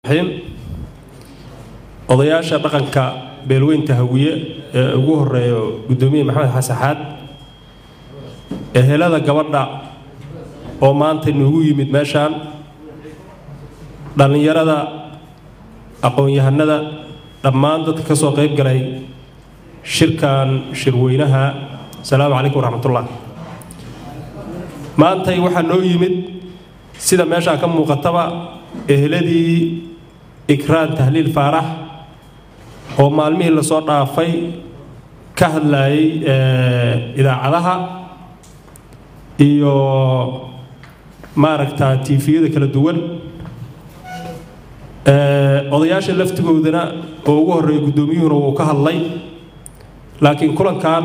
odayaasha dhaqanka beelweynta hawiye ee ugu horeeyo guddoomiye maxamed xasaxaad ehelada gabadha oo maanta noogu yimid meeshaan dhallinyarada aqoon-yahanada dhammaan dadka ka soo qayb galay shirkan shirweynaha asalaamu calaykum waraxmatullah maantay waxaa noo yimid sida meeshaa ka muuqataba eheladii ikraan tahliil faarax oo maalmihii lasoo dhaafay ka hadlayay idaacadaha iyo maaragta tiifiyada kala duwan odayaasha laftigoodana oo ugu horreeya guddoomiyuhuna wuu ka hadlay laakiin kulankan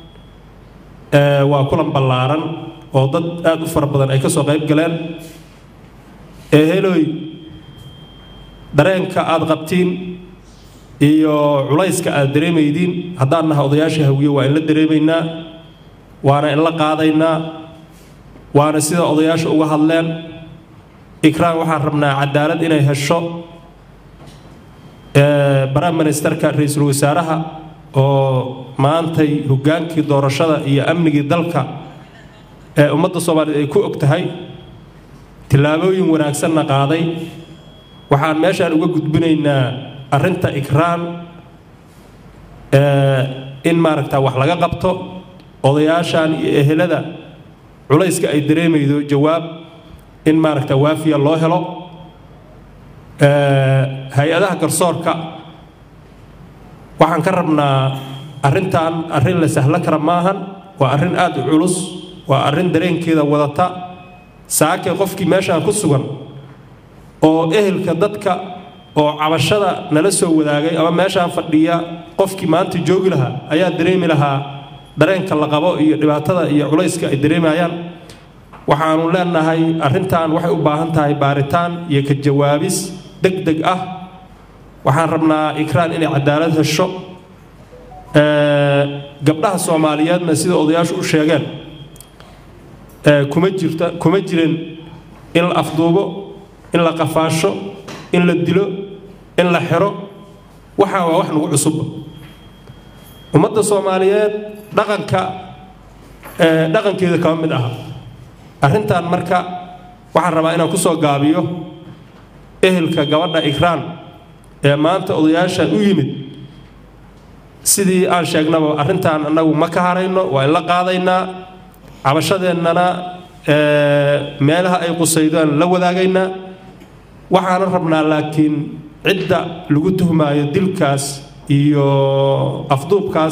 waa kulan ballaaran oo dad aada u fara badan ay ka soo qayb galeen eheloy dareenka aada qabtiin iyo culayska aada dareemaydiin haddaan naha odayaasha hawiye waa in la dareemaynaa waana in la qaadaynaa waana sida odayaasha uga hadleen ikraan waxaan rabnaa cadaalad inay hesho baraan ministerka ra-iisul wasaaraha oo maantay hoggaankii doorashada iyo amnigii dalka ee ummadda soomaaliyeed ay ku og tahay tillaabooyin wanaagsanna qaaday waxaan meeshaan uga gudbinaynaa arrinta ikraan in maaragta wax laga qabto odayaashan iyo ehelada culayska ay dareemaydo jawaab in maaragta waafiya loo helo hay-adaha garsoorka waxaan ka rabnaa arrintan arrin la sahlo kara maahan waa arrin aada u culus waa arrin dareenkeeda wadata saakay qofkii meeshaan ku sugan oo ehelka dadka oo cabashada nala soo wadaagay ama meeshaan fadhiya qofkii maanta joogi lahaa ayaa dareemi lahaa dareenka la qabo iyo dhibaatada iyo culayska ay dareemayaan waxaanu leenahay arrintan waxay u baahan tahay baaritaan iyo ka jawaabis deg deg ah waxaan rabnaa ikraan inay cadaalad hesho gabdhaha soomaaliyeedna sida odayaashu u sheegeen kuma jirta kuma jirin in la afduubo in la qafaasho in la dilo in la xiro waxaa waa wax nagu cusubba ummadda soomaaliyeed dhaqanka dhaqankeeda kama mid aha arrintan marka waxaan rabaa inaan ku soo gaabiyo ehelka gabadha ikraan ee maanta odayaashan u yimid sidii aan sheegnaba arrintan annagu ma ka harayno waa in la qaadaynaa cabashadeennana meelaha ay qusaydaan la wadaagaynaa waxaana rabnaa laakiin cidda lagu tuhmaayo dilkaas iyo afduubkaas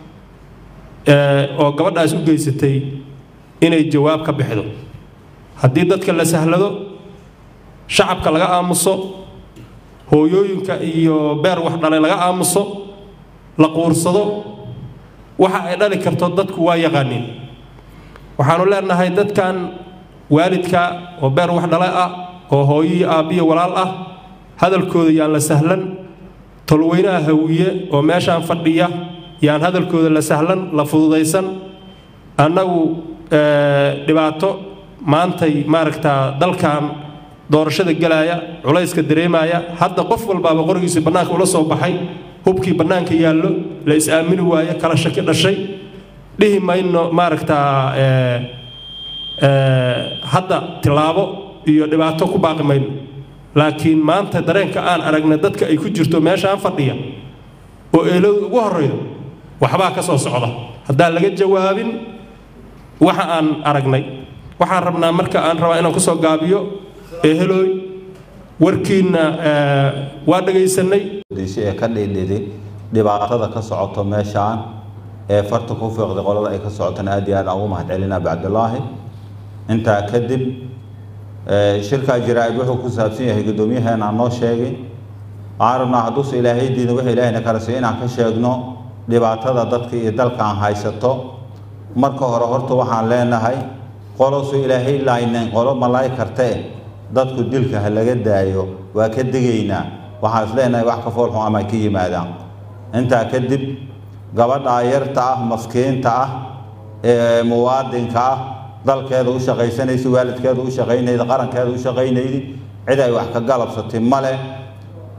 oo gabadhaas u geysatay inay jawaab ka bixdo haddii dadka la sahlado shacabka laga aamuso hooyooyinka iyo beer wax dhalay laga aamuso la quursado waxa ay dhali karto dadku waa yaqaaniin waxaanu leenahay dadkan waalidka oo beer wax dhalay ah oo hooyiyo aabbiyo walaal ah hadalkooda yaan la sahlan tolweynaha hawiye oo meeshaan fadhiya yaan hadalkooda la sahlan la fududaysan annagu dhibaato maantay maaragtaa dalkan doorashada gelaaya culayska dareemaya hadda qof walbaaba qorigiisa bannaanka ula soo baxay hubkii bannaanka yaallo la is-aamini waaye kala shaki dhashay dhihi mayno maaragtaa hadda tilaabo iyo dhibaato ku baaqi mayno laakiin maanta dareenka aan aragna dadka ay ku jirto meeshaan fadhiya oo eeladu ugu horraydo waxbaa ka soo socda haddaan laga jawaabin waxa aan aragnay waxaan rabnaa marka aan rabaa inaan kusoo gaabiyo ehelooy warkiinna waa dhagaysanay ee ka dhidhidi dhibaatada ka socoto meeshaan ee farta ku fiiqday qolada ay ka socotana aad iyo aad aan ugu mahad celinaa bacdulaahi intaa kadib shirkaa jaraa-id wuxuu ku saabsan yahay guddoomiyaheena noo sheegay waxaan rabnaa hadduuse ilaahay diida wix ilaahayna kala siiyo inaan ka sheegno dhibaatada dadka iyo dalka aan haysato marka hore horta waxaan leenahay qolosu ilaahay laaynayn qolo malaay kartee dadku dilka ha laga daayo waa ka degaynaa waxaan is leenahay wax ka foolxun ama ka yimaadaan intaa kadib gabadhaa yarta ah maskiinta ah ee muwaadinka ah dalkeeda u shaqaysanaysa waalidkeeda u shaqaynayda qarankeeda u shaqaynaydi cid ay wax ka galabsatay male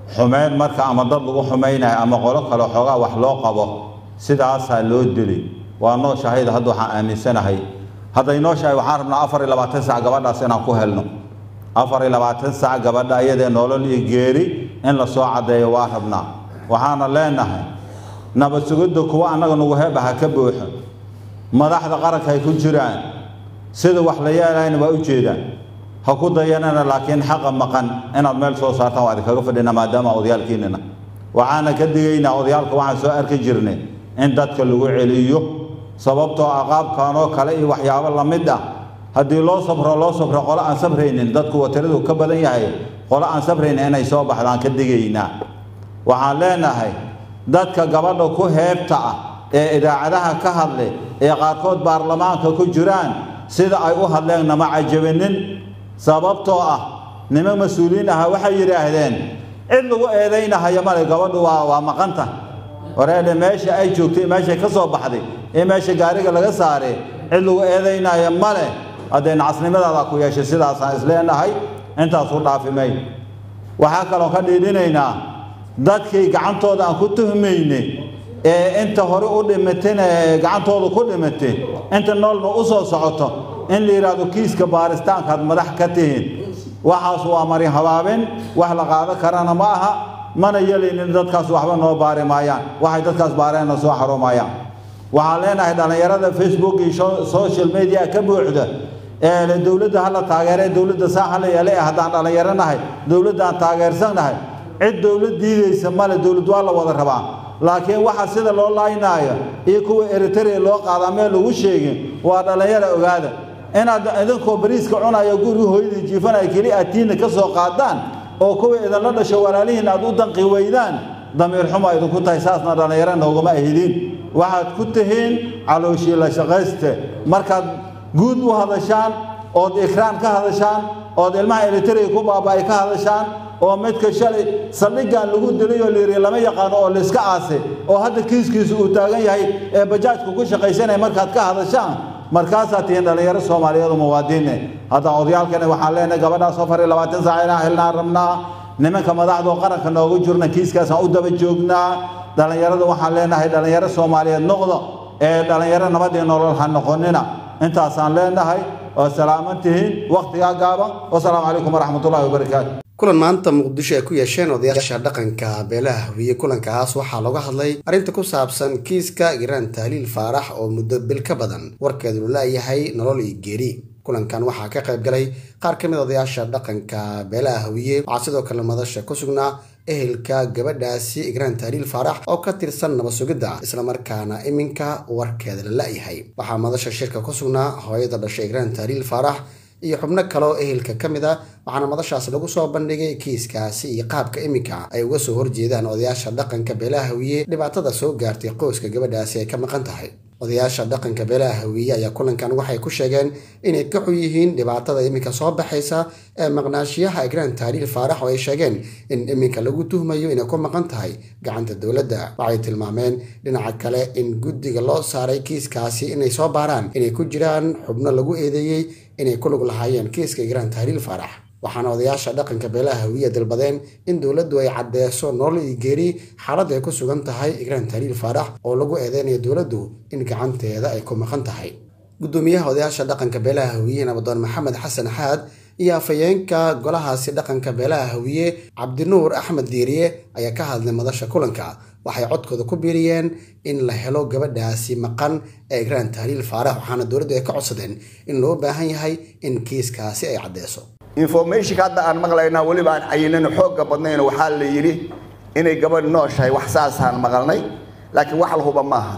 xumeyn marka ama dad lagu xumaynayo ama qolo kale xoogaa wax loo qabo sidaasaa loo dili waa noo shahayda hadda waxaan aaminsanahay hadday noo shahay waxaan rabnaa afar iyo labaatan sac gabadhaas inaan ku helno afar iyo labaatan sac gabadha iyadee nolol iyo geeri in la soo caddeeyo waa rabnaa waxaana leenahay nabad sugidda kuwa annaga nagu heeba ha ka buuxo madaxda qaranka ay ku jiraan sida wax la yeelayna waa u jeedaan ha ku dayanana laakiin xaqa maqan inaad meel soo saartaan waa idinkaga fadhina maadaama odayaalkiinina waxaana ka digaynaa odayaalka waxaan soo arki jirnay in dadka lagu celiyo sababtoo ah qaabkanoo kale iyo waxyaabo la mid ah haddii loo sabro loo sabro qolo aan sabraynin dadku watiradu ka badan yahay qolo aan sabraynin inay soo baxdaan ka digaynaa waxaan leenahay dadka gabadha ku heebta ah ee idaacadaha ka hadle ee qaarkood baarlamaanka ku jiraan sida ay u hadleen nama cajabinin sababtoo ah niman mas-uuliyiin aha waxay yidhaahdeen cid lagu eedaynahayo male gabadhu waa waa maqanta wareedhe meesha ay joogtay meeshay ka soo baxday ee meesha gaariga laga saaray cid lagu eedaynayo male haddee nacasnimadaada ku yeeshay sidaasaan isleenahay intaas u dhaafimay waxaa kaloo ka dhiidhinaynaa dadkii gacantooda aan ku tuhmaynay ee inta hore u dhimatayna ee gacantooda ku dhimatay inta noolna u soo socoto in la yidhaahdo kiiska baaristaankaad madax ka tihiin waxaas waa mari habaabin wax la qaado karana ma aha mana yelaynin dadkaas waxba noo baari maayaan waxay dadkaas baareenna soo xarumayaan waxaan leenahay dhallinyarada facebook iyo social media ka buuxda ee dowladda hala taageere dowladda saa hala yeele haddaan dhallinyaro nahay dowladdaan taageersannahay cid dowlad diidaysa male dowlad waa la wada rabaa laakiin waxa sida loo laaynaayo iyo kuwa eritrea loo qaadaa meel lagu sheegin waa dhallinyaro ogaada inaad idinkoo bariiska cunayo guriga hooyadii jiifanaya keli aad tiinna ka soo qaadaan oo kuwa idinla dhasho walaalihiin aad u danqi weydaan damiir xumo idinku tahay saasna dhallinyaro noogama ahidin waxaad ku tihiin calooshii la shaqayste markaad guud u hadashaan ood ikraan ka hadashaan ood ilmaha eritrea ku baaba'ay ka hadashaan oo midka shalay saldhiggan lagu dilay oo layiri lama yaqaano oo layska aasay oo hadda kiiskiisu uu taagan yahay ee bajaajku ku shaqaysanaya markaad ka hadashaan markaasaa tihiin dhallinyaro soomaaliyeed oo muwaadiniin haddaan odayaalkana waxaan leenahay gabadhaas afar iyo labaatan saac inaan helnaan rabnaa nimanka madaxdoo qaranka noogu jirna kiiskaasaan u daba joognaa dhallinyarada waxaan leenahay dhallinyaro soomaaliyeed noqdo ee dhallinyaro nabadii nolol ha noqonina intaasaan leenahay oo salaaman tihiin wakhtigaa gaaban wasalaamu calaykum waraxmatullahi wabarakaatu kulan maanta muqdisho ay ku yeesheen odayaasha dhaqanka beelaha hawiye kulankaas waxaa looga hadlay arrinta ku saabsan kiiska giraan tahliil faarax oo muddo bil ka badan warkeedu laayahay nolol iyo geeri kulankan waxaa ka qayb galay qaar ka mid odayaasha dhaqanka beelaha hawiye waxaa sidoo kale madasha ku sugnaa ehelka gabadhaasi igraan tahliil faarax oo ka tirsan nabad sugidda islamarkaana iminka warkeeda la la'yahay waxaa madasha shirka ku sugnaa hooyada dhashay igraan tahliil faarax iyo xubno kale oo ehelka ka mid a waxaana madashaas lagu soo bandhigay kiiskaasi iyo qaabka iminka ay uga soo horjeedaan odayaasha dhaqanka beelaha hawiye dhibaatada soo gaartay qoyska gabadhaasi ay ka maqan tahay odayaasha dhaqanka beelaha hawiye ayaa kulankan waxay ku sheegeen inay ka xun yihiin dhibaatada iminka soo baxaysa ee maqnaashiyaha igraan tahliil faarax oo ay sheegeen in iminka lagu tuhmayo inay ku maqan tahay gacanta dowladda waxay tilmaameen dhinaca kale in guddiga loo saaray kiiskaasi inay soo baaraan inay ku jiraan xubno lagu eedeeyey inay ku lug lahaayeen kiiska igraan tahliil faarax waxaana odayaasha dhaqanka beelaha hawiya dalbadeen in dowladdu ay caddeeso nolol iyo geeri xaaladda ay ku sugan tahay igraan tahliil faarax oo lagu eedeynayo dowladdu in gacanteeda ay ku maqan tahay guddoomiyaha odayaasha dhaqanka beelaha hawiye nabadoon maxamed xasan xaad iyo afhayeenka golahaasi dhaqanka beelaha hawiye cabdinuur axmed diiriye ayaa ka hadlay madasha kulanka waxay codkooda ku biiriyeen in la helo gabadhaasi maqan ee igraan tahliil faarax waxaana dowladdu ay ka codsadeen in loo baahan yahay in kiiskaasi ay caddeeso informationka hadda aan maqlaynaa weliba aan cayinano xoogga badnayn waxaa la yidhi inay gabadh nooshahay wax saasaan maqalnay laakiin wax la huba maaha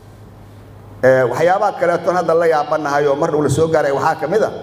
waxyaabaha kaleetoon hadda la yaabanahay oo mar dhow la soo gaaray waxaa ka mid a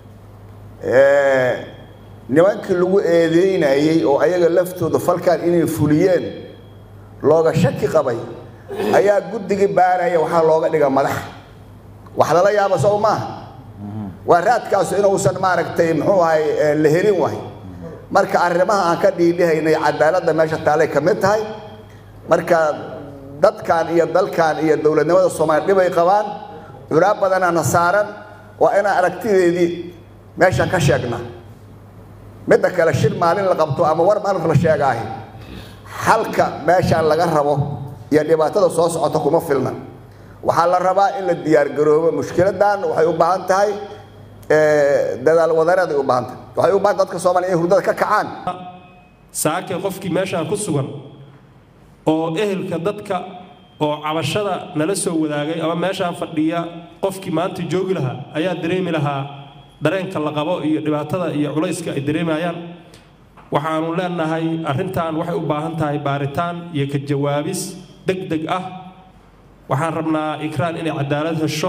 nimankii lagu eedeynayey oo ayaga laftooda falkan inay fuliyeen looga shaki qabay ayaa guddigii baaraya waxaa looga dhiga madax wax lala yaaba sow maaha waa raadkaasu inuusan maaragtay muxuu ahay la helin wahay marka arrimaha aan ka dhiidhihaynay cadaaladda meesha taalay ka mid tahay marka dadkan iyo dalkan iyo dowladnimada soomaaliya dhibay qabaan culaab badanaana saaran waa inaan aragtideedii meeshan ka sheegna midda kale shir maalin la qabto ama war maalin la sheegaahi xalka meeshaan laga rabo iyo dhibaatada soo socota kuma filna waxaa la rabaa in la diyaargaroobo mushkiladan waxay u baahan tahay dadaal wadareed ay u baahan tahay waxay u baahan dadka soomaaliya inay hurdada ka kacaan saake qofkii meeshaan ku sugan oo ehelka dadka oo cabashada nala soo wadaagay ama meeshaan fadhiya qofkii maanta joogi lahaa ayaa dareemi lahaa dareenka la qabo iyo dhibaatada iyo culayska ay dareemayaan waxaanu leenahay arrintan waxay u baahan tahay baaritaan iyo ka jawaabis deg deg ah waxaan rabnaa ikraan inay cadaalad hesho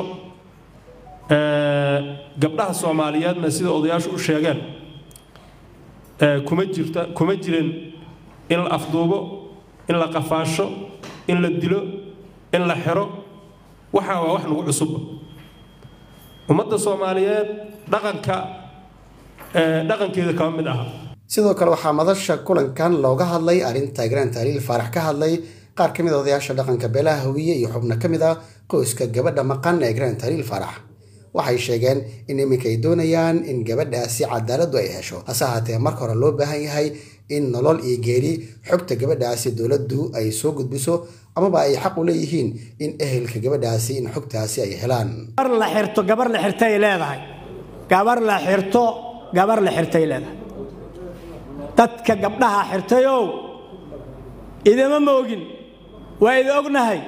gabdhaha soomaaliyeedna sida odayaashu u sheegeen kuma jirta kuma jirin in la afduubo in la qafaasho in la dilo in la xiro waxaa waa wax nagu cusubba ummadda soomaaliyeed dhaqanka dhaqankeeda kama mid aha sidoo kale waxaa madasha kulankan looga hadlay arrinta igraan tahliil faarax ka hadlay qaar ka mid a odayaasha dhaqanka beelaha hawiye iyo xubno ka mid ah qoyska gabadha maqan ee igraan tahliil faarax waxay sheegeen in iminka ay doonayaan in gabadhaasi cadaaladdu ay hesho hase ahaatee marka hore loo baahan yahay in nolol iyo geeri xogta gabadhaasi dowladdu ay soo gudbiso amaba ay xaq u leeyihiin in ehelka gabadhaasi in xogtaasi ay helaan gabar la xirto gabar la xirtay leedahay gabar la xirto gabar la xirtay leedahay dadka gabdhaha xirtayow idama moogin waa idi ognahay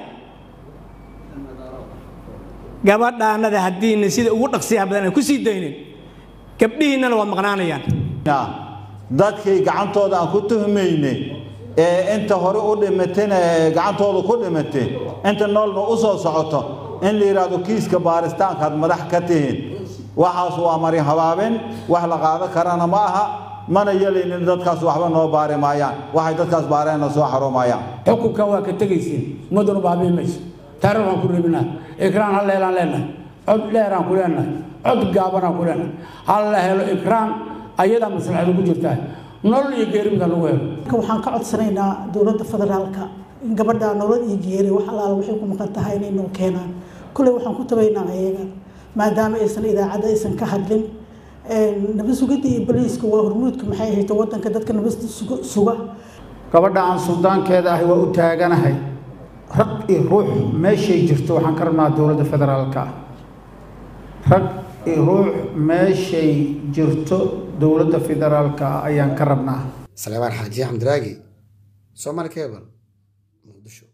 gabadhaanada haddiina sida ugu dhaqsiyaha badan aan ku sii daynin gabdhihiinnana waa maqnaanayaan dadkii gacantooda aan ku tuhmayne ee inta hore u dhimatayna ee gacantooda ku dhimatay inta noolna u soo socoto in la yidhaahdo kiiska baaristaankaad madax ka tihiin waxaas waa mari habaabin wax la qaadan karana ma aha mana yelaynin dadkaas waxba noo baari maayaan waxay dadkaas baareenna soo xarumayaan xukunkan waa ka tegaysiin ummadduna baabi'i mayso taariikh waan ku reebinaa ikraan hal leelaan leenahay cod dheeraan ku leenahay cod gaabanaan ku leenahay hal la helo ikraan ayadaa maslaxadu ku jirtaa nolol iyo geerimida lagu helo waxaan ka codsanaynaa dowladda federaalka in gabadha nolol iyo geeri wax alaala waxay ku maqan tahay inay noo keenaan kulley waxaan ku tabaynaa ayaga maadaama aysan idaacadda aysan ka hadlin nabad sugidda iyo boliiska waa hormuudka maxay ahayd wadanka dadka nabadda suga gabadha aan suldaankeeda ahi waa u taaganahay rag iyo ruux meeshay jirto waxaan ka rabnaa dowladda federaalka ah rag iyo ruux meeshay jirto dowladda federaalka ah ayaan ka rabnaa salebaan xaaji xamdiraagi soomaali cable muqdisho